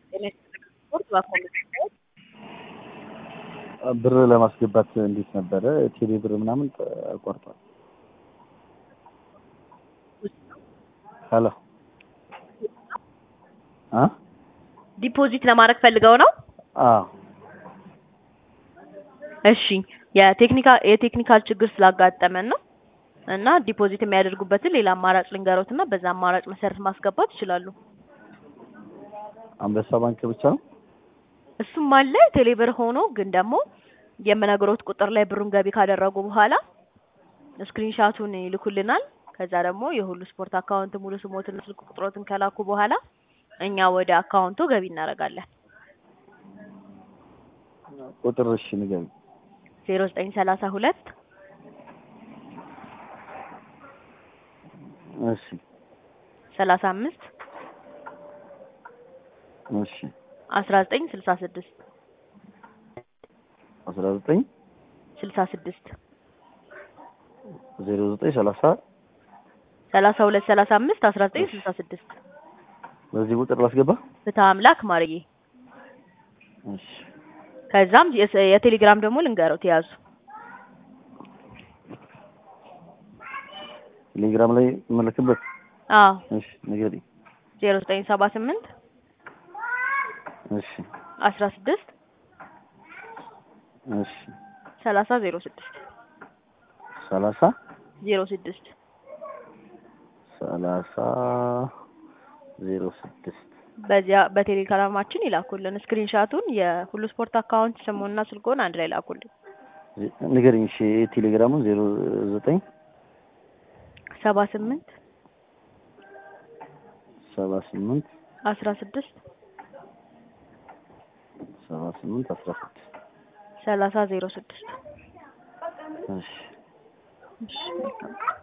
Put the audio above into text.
ጤና ይስጥልኝ ስፖርት በአካል ብር ለማስገባት እንዴት ነበረ? ቴሌ ብር ምናምን ቆርጧል። ሄሎ አ ዲፖዚት ለማድረግ ፈልገው ነው? አዎ እሺ የቴክኒካል የቴክኒካል ችግር ስላጋጠመን ነው እና ዲፖዚት የሚያደርጉበትን ሌላ አማራጭ ልንገሮት እና በዛ አማራጭ መሰረት ማስገባት ይችላሉ። አንበሳ ባንክ ብቻ ነው? እሱም አለ ቴሌብር ሆኖ ግን ደግሞ የምነግሮት ቁጥር ላይ ብሩን ገቢ ካደረጉ በኋላ ስክሪንሻቱን ይልኩልናል። ከዛ ደግሞ የሁሉ ስፖርት አካውንት ሙሉ ስሞትን ስልክ ቁጥሮትን ከላኩ በኋላ እኛ ወደ አካውንቱ ገቢ እናደርጋለን። ቁጥር እሺ ንገሪኝ። ዜሮ ዘጠኝ ሰላሳ ሁለት እሺ ሰላሳ አምስት እሺ አስራ ዘጠኝ ስልሳ ስድስት አስራ ዘጠኝ ስልሳ ስድስት ዜሮ ዘጠኝ ሰላሳ ሰላሳ ሁለት ሰላሳ አምስት አስራ ዘጠኝ ስልሳ ስድስት በዚህ ቁጥር ላስገባ? ፍትሐ አምላክ ማርዬ። እሺ ከዛም የስ- የቴሌግራም ደግሞ ልንገረው ተያዙ ቴሌግራም ላይ የምልክበት? አዎ እሺ ንገሪኝ። ዜሮ ዘጠኝ ሰባ ስምንት እሺ አስራ ስድስት እሺ ሰላሳ ዜሮ ስድስት ሰላሳ ዜሮ ስድስት ሰላሳ ዜሮ ስድስት በዚያ በቴሌግራማችን ይላኩልን ስክሪንሻቱን የሁሉ ስፖርት አካውንት ስሙና ስልኮን አንድ ላይ ላኩልን። ንገሪኝ። እሺ ቴሌግራሙን ዜሮ ዘጠኝ ሰባ ስምንት ሰባ ስምንት አስራ ስድስት ሰባ ስምንት አስራ ስድስት ሰላሳ ዜሮ ስድስት እሺ እሺ መልካም